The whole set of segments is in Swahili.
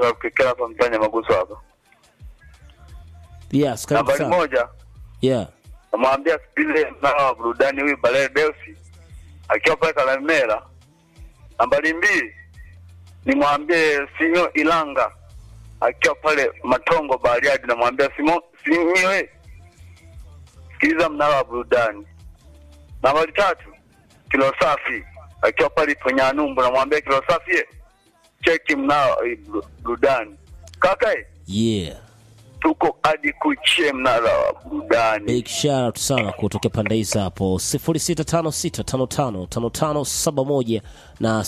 kutoka Kikera hapa mtanya Maguso hapa. Yes, karibu Nambari sana. moja Yeah. namwambia Spile mnara wa burudani huyu Balele Deusi akiwa pale Kalemera. Nambari mbili nimwambie Sinyo Ilanga akiwa pale Matongo Bariadi, namwambia Simo Sinyo eh, sikiliza mnara wa burudani. Nambari tatu Kilo Safi akiwa pale Ponyanumbu, namwambia Kilo Safi eh, cheki mnara eh, buru- burudani. Kaka eh, Yeah. tuko hadi kuchie mnara wa burudani. Big shout out sana kutokea pande hizi hapo 0656555571 na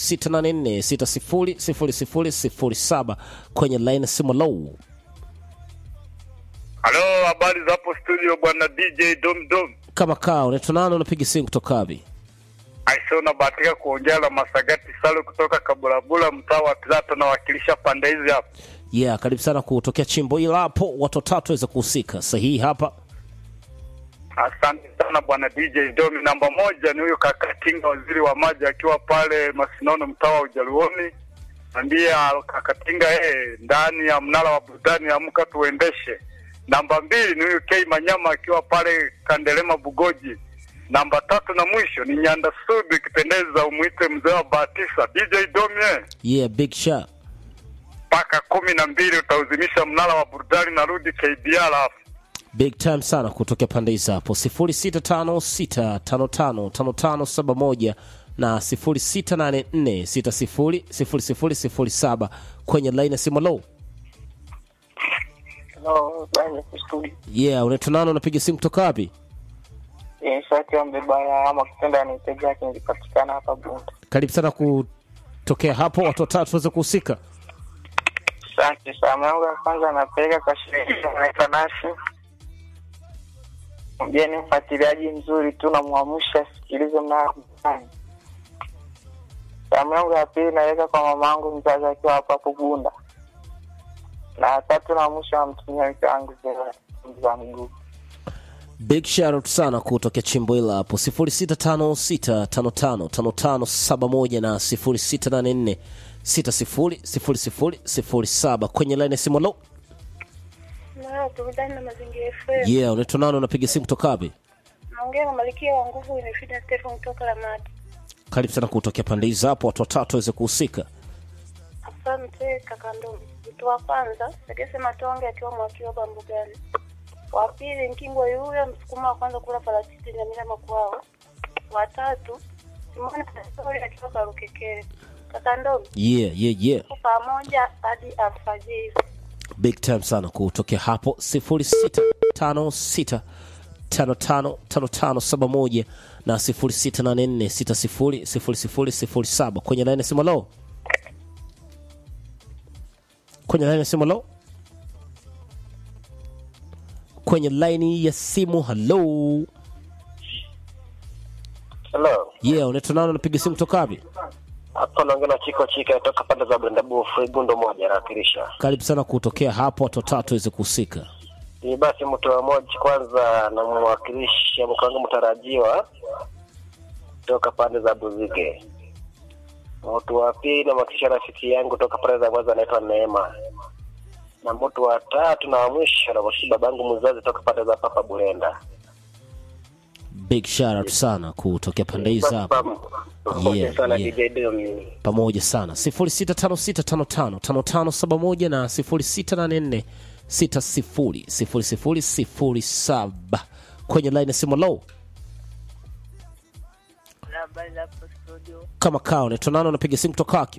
0684600007 kwenye line simu low. Halo, habari za hapo studio bwana DJ Dom Dom. Kama kaa unaitwa nani unapiga simu kutoka wapi? Aisee, unabahatika kuongea na Masagati Salo kutoka Kabulabula, mtaa wa Pilato, nawakilisha pande hizi hapa. Yeah, karibu sana kutokea chimbo ila hapo watu watatu waweza kuhusika. Sahihi hapa. Asante sana bwana DJ Domi. Namba moja ni huyu Kakatinga, waziri wa maji, akiwa pale Masinono, mtaa wa Ujaluoni. Ambia Kakatinga yeye ndani ya mnara wa burudani, amka tuendeshe. Namba mbili ni huyu K Manyama, akiwa pale Kandelema Bugoji. Namba tatu na mwisho ni Nyanda Subi, ikipendeza umwite mzee wa Batisa. DJ Domi eh. Yeah, big shout. mpaka kumi na mbili utauzimisha mnara wa burudani, narudi KBR hapo. Big time sana kutokea pande hizi hapo 0656555571 na 0684600007 kwenye line ya simu low. Hello, bani kustudio. Yeah, unaitwa nani unapiga simu kutoka wapi? Eh, shati ya mbebaya ama kitenda nitega yake nilipatikana hapa Bunda. Karibu sana kutokea hapo watu watatu waweze kuhusika. Asante sana. Yangu ya kwanza napeleka kwa shirika naitwa Nasi. Mgeni mfuatiliaji mzuri tu namwamsha sikilize mnaani. Salamu yangu ya pili naweka kwa mama yangu mzazi akiwa hapo hapo Bunda. Na ya tatu na mwisho namtumia mke wangu za mguu. Big shout out sana kutokea chimbo hila hapo 0656555571 na 0684600007 kwenye line ya simu low. Na burudani na mazingira FM. Yeah, unaitwa nani unapiga simu kutoka wapi? Naongea na Malkia wa nguvu imefida Stephen kutoka Lamadi. Karibu sana kutokea pande hizi hapo watu watatu waweze kuhusika. Asante kaka Ndomi. Mtu wa kwanza Segese Matonge akiwa mwakiwa Bambugani. Wa pili Nkingwa yule msukuma wa kwanza kula parachichi Nyamira Makwao. Wa tatu Simoni Pastori akiwa Karukekere. Kaka Ndomi Yeah, yeah, yeah. tuko pamoja hadi alfajiri. Big time sana kutokea hapo 0656555571 na 0684600007 kwenye line ya simu low. Kwenye line ya simu low. Kwenye line ya simu hello. Hello. Yeah, unaitwa nani unapiga simu kutoka wapi? Hapa naongea na Chiko Chika toka pande za Brenda Bufu, Igundo moja nawakilisha. Karibu sana kutokea hapo watu watatu waweze kuhusika. Ni basi mtu wa moja kwanza namwakilisha mke wangu mtarajiwa toka pande za Buzige. Mtu wa pili namwakilisha rafiki yangu toka pande za Mwanza anaitwa Neema. Na mtu wa tatu na wa mwisho namwakilisha babangu mzazi toka pande za Papa Burenda. Big shout out sana kutokea pande hizi hapo. Pamoja Yeah, sana yeah. DJ Domi. pamoja sana 0656555571 na 0684600007 kwenye line ya simu low Habari za hapo studio. kama kaa unaitwa nani unapiga simu kutoka wapi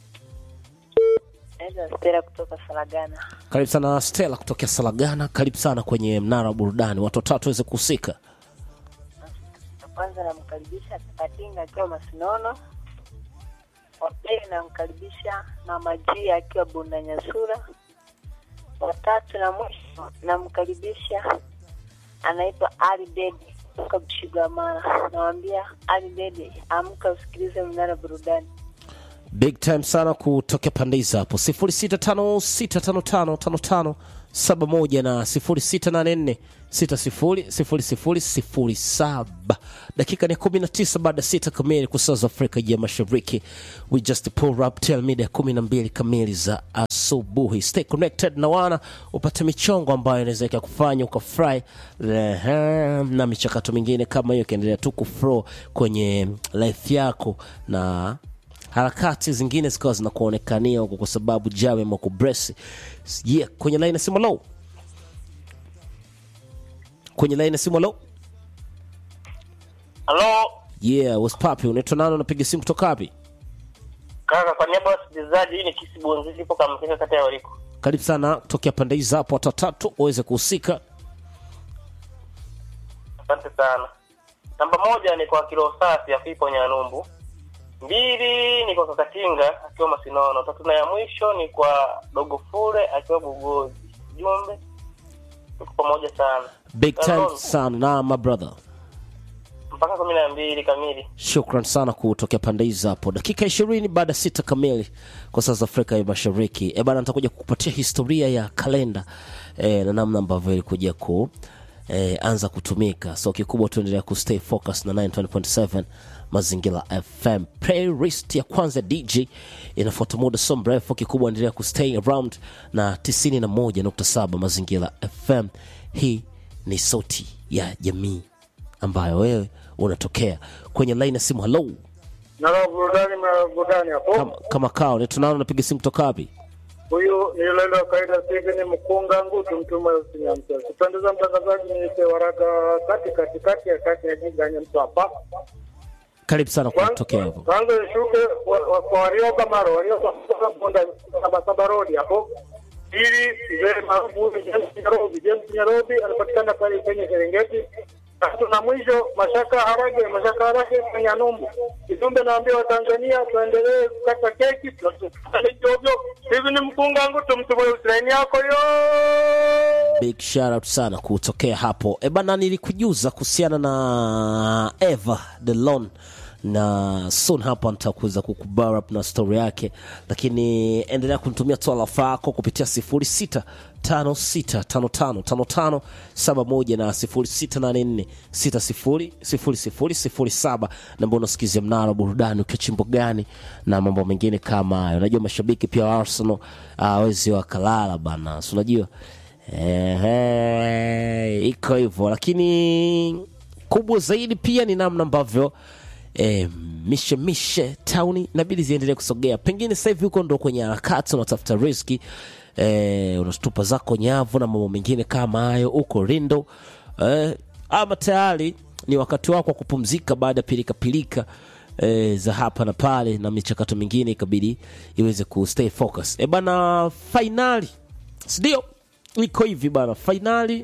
Naitwa Stella kutoka Saragana. karibu sana stela kutokea salagana karibu sana kwenye mnara wa burudani watu watatu waweze kuhusika Na kwanza namkaribisha Katinga akiwa Masinono. Wa pili namkaribisha Mama G akiwa Bunda Nyasura. Wa tatu na mwisho namkaribisha anaitwa Ali Dede kutoka Bushigamara. Nawambia Ali Dede, amka usikilize mnara burudani. big time sana kutokea pande hizo hapo 0656555571 na 0684600007 dakika ni 19 baada ya sita kamili kwa saa za afrika ya mashariki we just pull up till mida ya 12 kamili za asubuhi stay connected na wana upate michongo ambayo inaweza kufanya ukafurahi Ehe, na michakato mingine kama hiyo ikiendelea tu kuflow kwenye life yako na harakati zingine zikawa zinakuonekania huko kwa sababu jawe makubresi yeah, kwenye laini ya simu low kwenye laini ya simu low Halo yeah what's poppin unaitwa nani unapiga simu kutoka wapi kaka, kwa niaba ya wasikilizaji, hii ni Kisi Bonzi, ipo Kamkeka, kata ya Wariko. karibu sana tokea pande hizi hapo watu watatu waweze kuhusika Asante sana. Namba moja ni kwa kilo safi ya Fipo Nyanumbu, mbili ni kwa Kakatinga akiwa Masinono, tatu na ya mwisho ni kwa Dogo Fule akiwa Bugozi. Jumbe, tuko pamoja sana big time Hello. sana na my brother mpaka kumi na mbili kamili. shukran sana kutokea pande hizi hapo dakika ishirini baada ya sita kamili kwa saa za afrika ya mashariki e bana nitakuja kukupatia historia ya kalenda e, na namna ambavyo ilikuja ku e, anza kutumika so kikubwa tuendelea kustay focus na 920.7 mazingira fm playlist ya kwanza dj inafuata muda so mrefu kikubwa endelea kustay around na 91.7 mazingira fm hii ni sauti ya jamii ambayo wewe unatokea kwenye line ya simu halo Nalo burudani na burudani hapo. kama, kama kao tunao unapiga simu kutoka wapi Huyu ni yule wa kawaida Steven Mkunga Ngutu mtuma usinyamcha. Kupendeza mtangazaji ni Mzee Waraka kati kati kati ya kati ya jiganya mtu hapa. karibu sana kutokea hapo Kwanza shuke wa- wa- kwa Warioba Maro, Warioba kutoka Ponda Saba Saba Road hapo. Ili mzee maarufu James Nyarobi, James Nyarobi anapatikana pale kwenye Serengeti. Tatu na mwisho Mashaka Harage, Mashaka Harage kwenye Numbu. Kijumbe naambia Watanzania tuendelee kukata keki, tusikate ovyo. Hivi ni mkunga ngutu mtu mwe Ukraine yako yo. big shout out sana kutokea hapo e bana nilikujuza kuhusiana na eva delon na soon hapa nitakuweza kukubar up na story yake lakini endelea kunitumia toalafa yako kupitia 0656555571 na 0684600007 namba unasikizia mnara wa burudani ukiwa chimbo gani na mambo mengine kama hayo unajua mashabiki pia wa arsenal awezi wakalala bana si unajua Ehe, iko hivyo lakini kubwa zaidi pia ni namna ambavyo eh, mishe mishe tauni inabidi ziendelee kusogea pengine sasa hivi huko ndo kwenye harakati unatafuta riski eh, unatupa zako nyavu na mambo mengine kama hayo huko rindo eh, ama tayari ni wakati wako wa kupumzika baada ya pilikapilika e, za hapa na pale na michakato mingine ikabidi iweze kustay focus e bana fainali sindio iko hivi bana fainali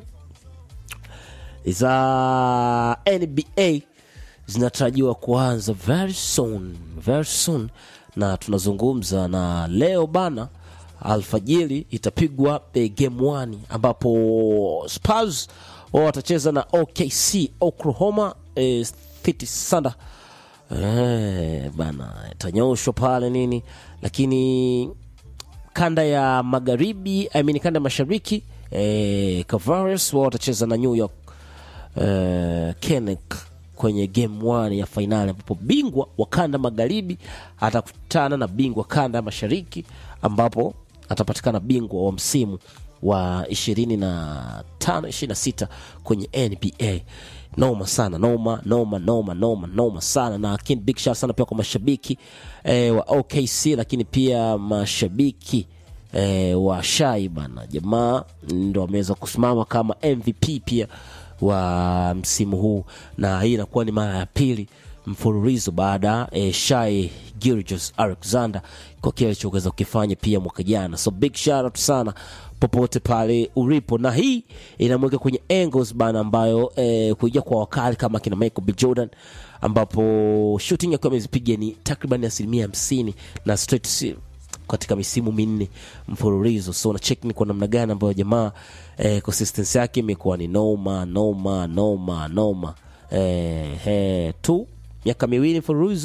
za nba zinatarajiwa kuanza very soon very soon na tunazungumza na leo bana alfajiri itapigwa e, game 1 ambapo spurs wao watacheza na okc oklahoma e, city thunder Eh, bana itanyoshwa pale nini lakini kanda ya magharibi I mean, kanda ya mashariki eh, Cavaliers wao watacheza na New York eh, Knicks kwenye game 1 ya fainali ambapo bingwa wa kanda magharibi atakutana na bingwa kanda ya mashariki ambapo atapatikana bingwa wa msimu wa 25 26 kwenye nba noma sana noma noma noma noma noma sana na lakini big shout sana pia kwa mashabiki eh, wa okc lakini pia mashabiki eh, wa shai bana jamaa ndo ameweza kusimama kama mvp pia wa msimu huu na hii inakuwa ni mara ya pili mfululizo baada ya eh, shai Gilgeous alexander kwa kile alichoweza kukifanya pia mwaka jana so big shout out sana popote pale ulipo na hii inamweka kwenye angles bana ambayo eh, kuingia kwa wakali kama kina michael b jordan ambapo shooting akiwa amezipiga ni takriban asilimia hamsini na straight si- katika misimu minne mfululizo so na check ni kwa namna gani ambayo jamaa eh, consistency yake imekuwa ni noma noma noma noma eh, eh, tu miaka miwili mfululizo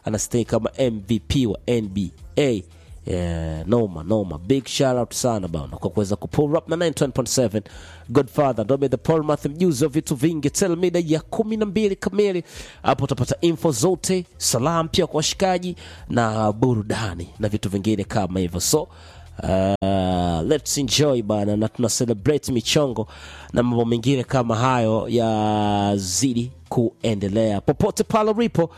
anastay kama mvp wa nba Yeah, noma noma big shout out sana bana kwa kuweza kupull up na 9.7 godfather ndobe the polmath mjuzi wa vitu vingi tel mida ya kumi na mbili kamili hapo utapata info zote salam pia kwa washikaji na burudani na vitu vingine kama hivyo so Uh, let's enjoy bana na tuna celebrate michongo na mambo mengine kama hayo yazidi kuendelea popote pale ulipo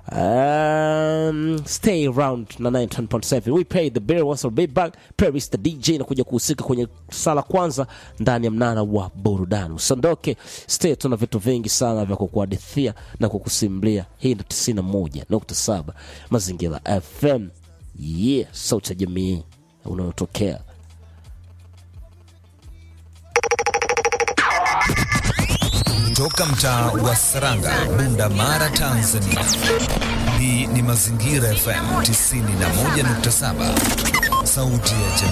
Um, stay around na 9.7 we pay the bill once be back Paris the DJ na kuja kuhusika kwenye sala kwanza ndani ya mnara wa burudani usiondoke stay tuna vitu vingi sana vya kukuhadithia na kukusimulia hii ni 91.7 mazingira FM yeah sauti ya jamii unayotokea Toka mtaa wa Saranga, Bunda Mara, Tanzania. Hii ni Mazingira FM 91.7, sauti ya jamii.